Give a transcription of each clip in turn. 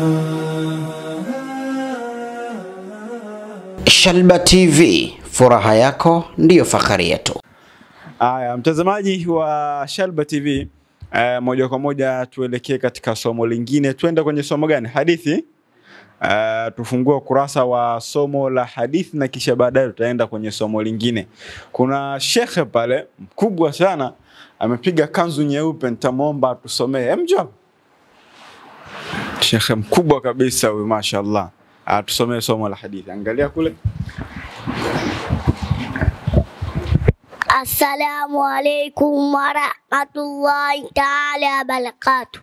Shalba TV, furaha yako ndiyo fahari yetu. Haya, mtazamaji wa Shalba TV, eh, moja kwa moja tuelekee katika somo lingine. Tuende kwenye somo gani? Hadithi. Eh, tufungue ukurasa wa somo la hadithi na kisha baadaye tutaenda kwenye somo lingine. Kuna shekhe pale mkubwa sana amepiga kanzu nyeupe, nitamwomba atusomee. Emjo, shekhe mkubwa kabisa huyu, mashaallah, atusomee somo la hadithi. Angalia kule. Assalamu alaikum warahmatullahi taala wabarakatuh.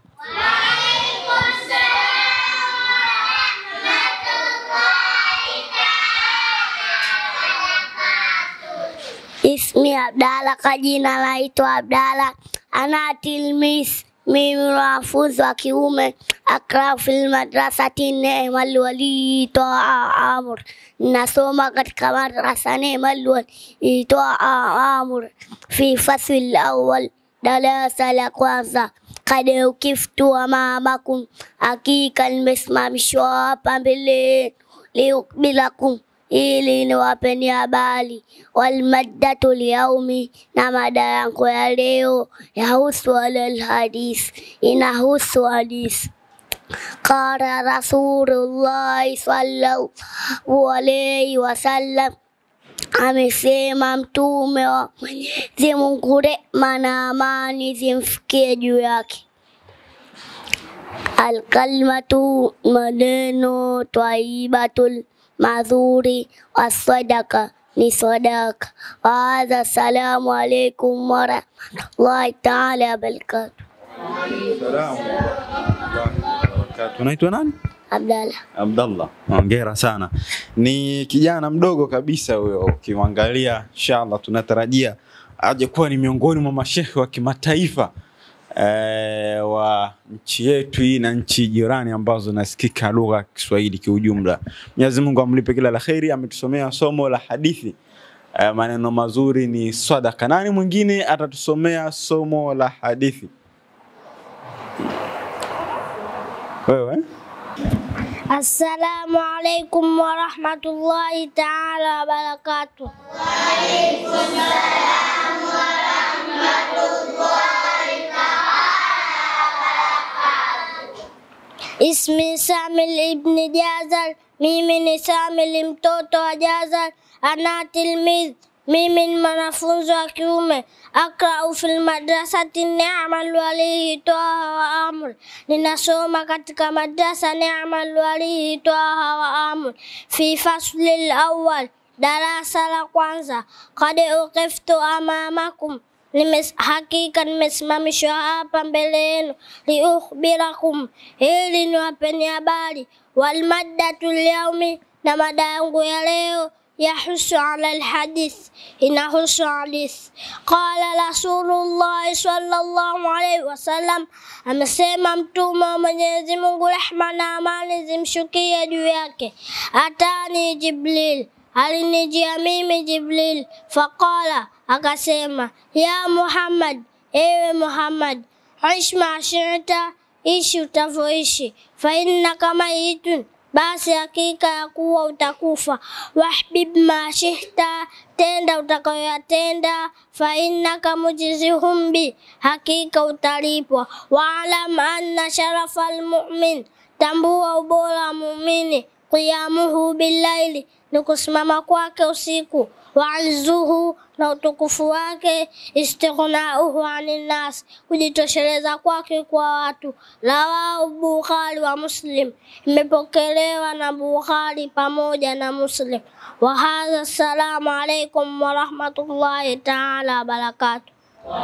Ismi Abdalla, kwa jina naitwa Abdalla. Ana tilmis, mimi mwanafunzi wa kiume. Akrau fil madrasati Neemal Wali Toa Amur, nasoma katika madrasa Neemal Wali Toa Amur fi fasli awwal, darasa la kwanza. Kad ukiftu amamakum, hakika nimesimamishwa hapa mbele liukbilakum ili niwapeni habari. Walmaddatu lyaumi, na mada yangu ya leo yahusu alhadith, inahusu hadith. Qala Rasulullahi sallallahu alayhi wasallam, amesema Mtume wa Mwenyezi Mungu, rehma na amani zimfikie juu yake. Alkalmatu, maneno twayibatul madhuri wasadaka ni sadaka. Wahadha, assalamu alaikum warahmatullahi taala wabarakatuh. Unaitwa nani? Abdalla. Abdallah, hongera sana. Ni kijana mdogo kabisa huyo, ukimwangalia inshallah tunatarajia aje kuwa ni miongoni mwa mashehe wa kimataifa eh, wa nchi yetu hii na nchi jirani ambazo zinasikika lugha ya Kiswahili kiujumla. Mwenyezi Mungu amlipe kila la kheri. Ametusomea somo la hadithi eh, maneno mazuri ni sadaka. Nani mwingine atatusomea somo la hadithi? Wewe? Assalamu alaikum warahmatullahi taala wabarakatuh. Ismi Samil ibni Jazar, mimi ni Samil mtoto wa Jazar. Ana tilmidh, mimi ni mwanafunzi wa kiume. Akrau fil madrasati Ni'mal Walihi Twaha wa Amr, ninasoma katika madrasa Ni'mal Walihi Twaha wa Amr fi fasli al-awwal, darasa la kwanza. Qad uqiftu amamakum Nimes, hakika nimesimamishwa hapa mbele yenu, liukhbirakum, ili niwapeni habari. Walmaddatu lyaumi, na mada yangu ya leo yahusu ala alhadith, inahusu hadith. Qala Rasulullahi sallallahu alaihi wasallam, amesema Mtume wa Mwenyezi Mungu, rehma na amani zimshukie juu yake. Atani Jibril, alinijia mimi Jibril, faqala akasema ya Muhammad, ewe Muhammad, ish ma shita, ishi utavyoishi, fa innaka mayitun, basi hakika ya kuwa utakufa. Wahbib ma shihta, tenda utakayoyatenda, fa innaka mujzihum bi, hakika utalipwa. Waalam anna sharafa almu'min, tambua ubora wa muumini, qiyamuhu billaili, ni kusimama kwake usiku waizzuhu na utukufu wake, istighnauhu anin nas, kujitosheleza kwake kwa watu. Rawahu Bukhari wa Muslim, imepokelewa na Bukhari pamoja na Muslim. Wa hadha, assalamu alaikum warahmatullahi taala wabarakatuh.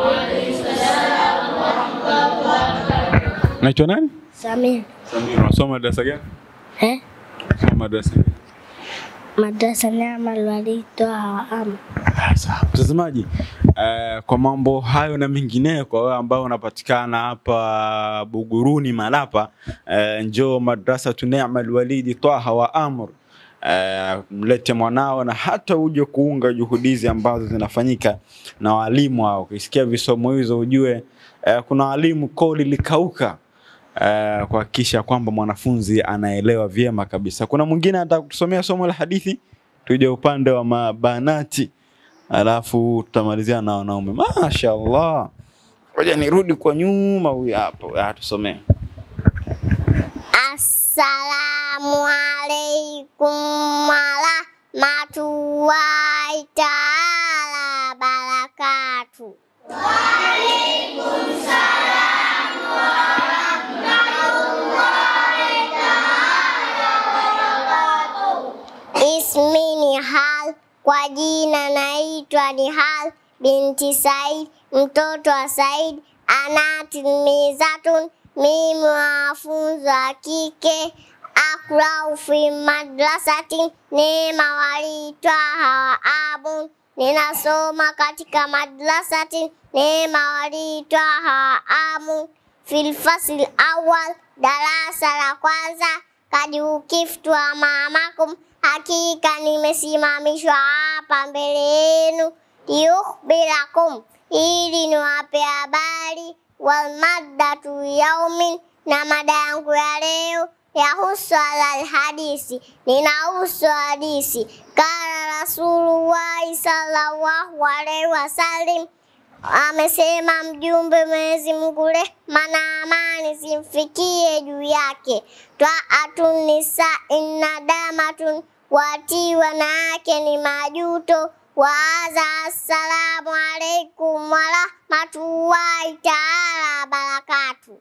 Naitwa nani? Samir Samir. Unasoma madrasa gani? eh? Unasoma madrasa gani? madrasa Ni'mal Wali Twaha wa Amr. Ah, Sawa. Mtazamaji, eh, kwa mambo hayo na mengineyo, kwa wewe ambao unapatikana hapa Buguruni Malapa, eh, njoo madrasa Ni'mal Walidi Twaha wa Amr. Eh, mlete mwanao na hata uje kuunga juhudi hizi ambazo zinafanyika na walimu hao. Ukisikia visomo hizo ujue eh, kuna walimu koo lilikauka uh, kuhakikisha kwamba mwanafunzi anaelewa vyema kabisa. Kuna mwingine anataka kutusomea somo la hadithi, tuje upande wa mabanati, alafu tutamalizia na wanaume. Mashaallah, ngoja nirudi kwa nyuma, huyu hapo atusomee. Assalamu alaikum warahmatullahi taala barakatuh. Ismi ni Hal, kwa jina naitwa ni Hal binti Said, mtoto wa Said. Ana tilmizatun, mimi wanafunzi wa kike. Akrau fi madrasatin, neema walitwaha wa abun. Ninasoma katika madrasatin, neema walitwaha wa amun. Fil fasl awal, darasa la kwanza. Kadi ukiftu amamakum, hakika nimesimamishwa hapa mbele yenu. Liyukhbirakum, ili niwape habari. Walmaddatu yaumin, na mada yangu ya leo yahusu alal hadisi, ninahusu hadisi. Kala Rasulullahi sallallahu alaihi wasallam amesema mjumbe Mwenyezi Mungu rehma na amani zimfikie juu yake. Twaatun nisa innadamatun, watii wanawake ni majuto. Waaza, assalamu alaikum warahmatullahi taala wabarakatuh.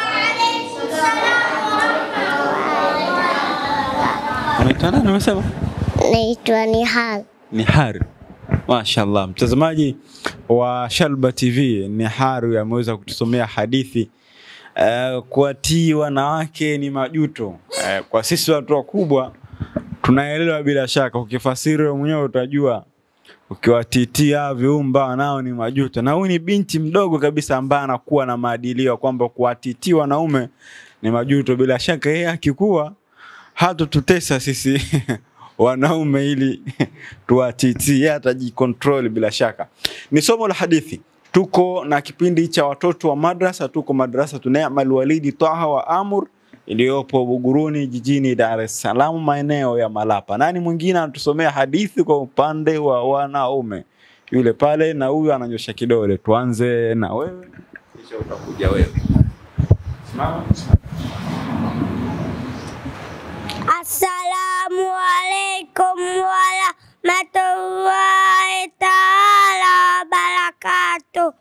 Unaitwa nani umesema? Naitwa Nihal. ni Hari. Mashallah, mtazamaji wa Shalba TV, ni Haru ameweza kutusomea hadithi uh, kuwatii wanawake ni majuto. Uh, kwa sisi watu wakubwa tunaelewa bila shaka, ukifasiri wewe mwenyewe utajua ukiwatitia viumba wanao ni majuto. Na huyu ni binti mdogo kabisa ambaye anakuwa na maadilio kwamba kuwatitii wanaume ni majuto. Bila shaka yeye akikuwa hatututesa sisi wanaume ili tuwatitii, yeye atajikontrol bila shaka. Ni somo la hadithi. Tuko na kipindi cha watoto wa madrasa, tuko madrasa Tunemal Walidi Taha wa Amur iliyopo Buguruni jijini Dar es Salaam, maeneo ya Malapa. Nani mwingine anatusomea hadithi kwa upande wa wanaume? Yule pale, na huyu ananyosha kidole. Tuanze na wewe, kisha utakuja wewe. Simama. Assalamu alaikum warahmatullahi taala wabarakatuh.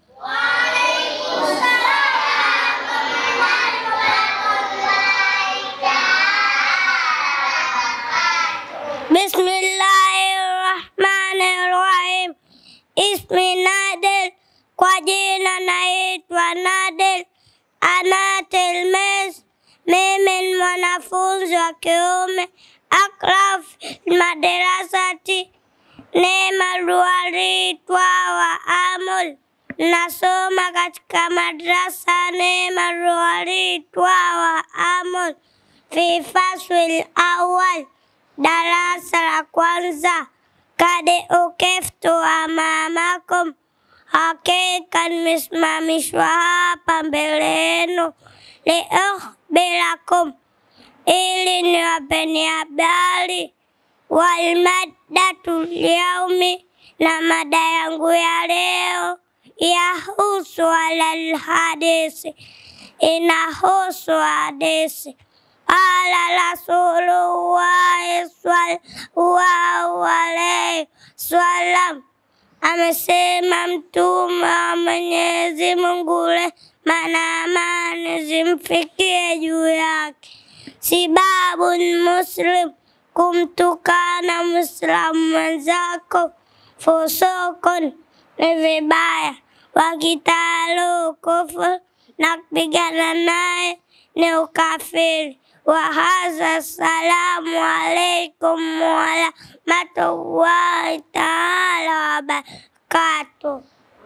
Bismillahirrahmanirrahim. Ismi Nadel, kwa jina naitwa Nadel Anatel Mes. Mimi ni mwanafunzi wa kiume akraf madarasati Neema Ruwaritwa wa Amul. Nasoma katika madrasa Neema Ruwaritwa wa Amul fi faswil awal, darasa la kwanza. Kade ukeftu amamakum, hakika nimesimamishwa hapa mbele yenu liukhbirakum, ili niwapeni habari. Walmaddatu lyaumi, na mada yangu ya leo yahusu alal hadisi, inahusu hadisi. Qala Rasulullahi sallallahu alaihi wasallam, amesema mtume wa Mwenyezi Mungu rehma na amani zimfikie juu yake. Sibabun muslim, kumtukana Muislamu mwenzako, fusukun ni vibaya, wakitalu kufur, na kupigana naye ni ukafiri. Wa hadha, assalamu alaikum warahmatullahi taala wabarakatuh.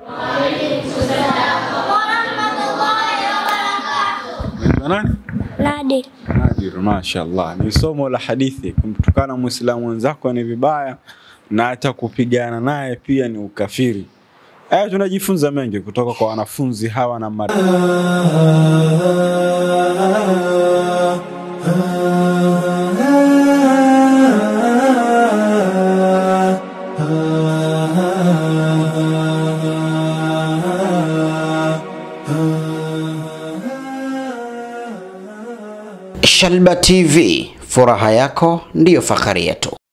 Unaitwa nani? Nadir. Nadir, mashallah. Ni somo la hadithi. Kumtukana Muislamu mwenzako ni vibaya na hata kupigana naye pia ni ukafiri. Haya, tunajifunza mengi kutoka kwa wanafunzi hawa na mada Shalba TV, furaha yako ndiyo fahari yetu.